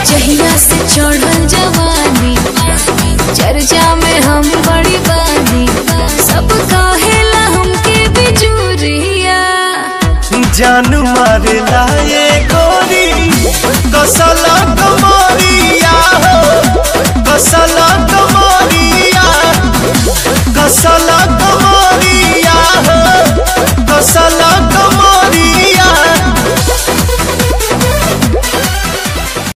जहिया से चढ़ल जवानी चर्चा में हम बड़ी बानी सब कहेला हमके बिजुरिया जान मारेला ये गोरी कसल